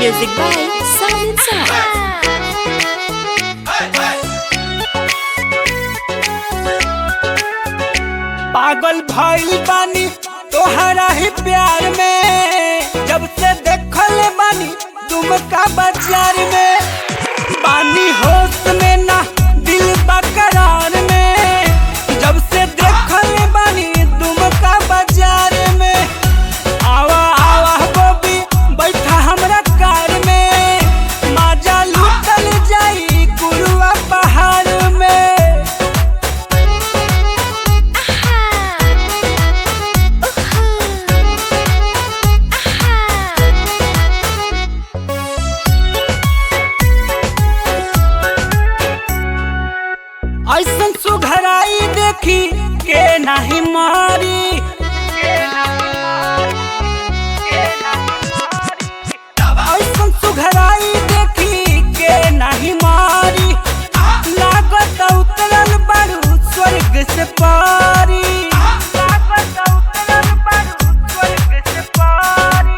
Music by Sound Sound. पागल भइल बानी तोहरा ही प्यार में जब से देखल बानी तुम का बाजार में बानी होश में ना दिल बकरार में जब से देखल बानी तुम का बाजार में आवा आवा बबी बैठा हमरा कार में माजा लूटल जाई कुरुआ पहाड़ में ऐसन सुघराई देखी के नाही मारी ऐसन सुघराई देखी के नाही मारी लागत उतरल बारू स्वर्ग से पारी लागत उतरल बारू स्वर्ग से पारी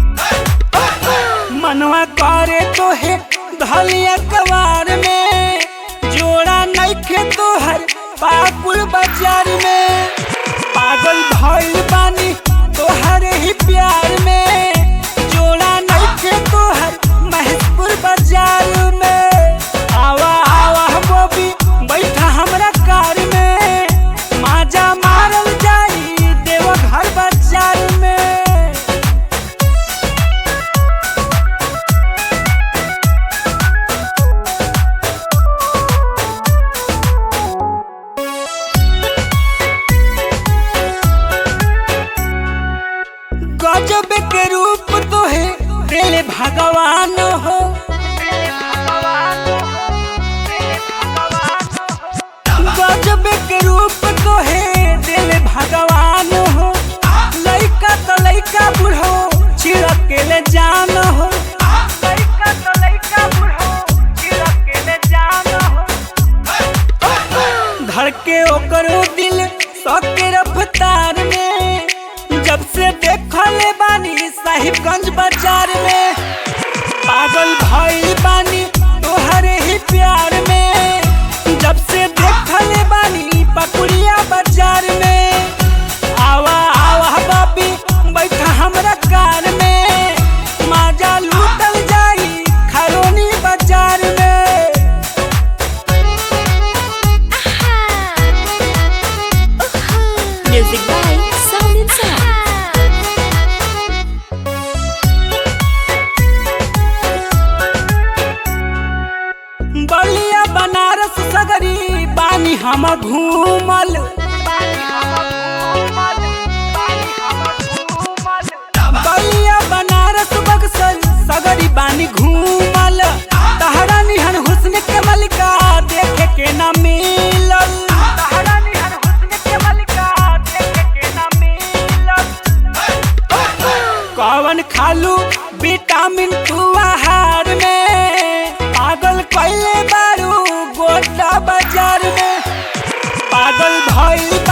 मनवा करे तो है धलिया कवार में जोड़ा नइखे तोहर पाकुल बाजार में पागल भइल बानी तोहरे ही प्यार में जोड़ा नइखे तोहर महसपुर बाजार में आवा आवा बबी बैठा हमरा कार में माजा मारल जाई देवघर बाजार में गजब के रूप तो है दिल भगवान हो गजब के रूप तो है दिल भगवान हो लइका तो लइका बुढ़ो छिड़क के ले जान हो लइका तो लइका बुढ़ो छिड़क के ले जान हो धड़के ओकर दिल सके रफ्तार में जब से देखल बानी साहिबगंज बाजार में पागल भइल बानी तोहरे ही प्यार में जब से देखल बानी पकुड़िया बाजार में आवा आवा बाबी बैठा हमरा कार में माजा लूटल जाई खरोनी बाजार में Music by Sound Sound. बलिया बनारस सगरी बानी हम घूमल बलिया बनारस बक्सर सगरी बानी घूमल तहरा निहन हुस्न के मलिका देखे के ना मिलल तहरा निहन हुस्न के मलिका देखे के ना मिलल कवन खालू विटामिन तू आहार में पागल कैले बारू गोटा बाजार में पागल भइल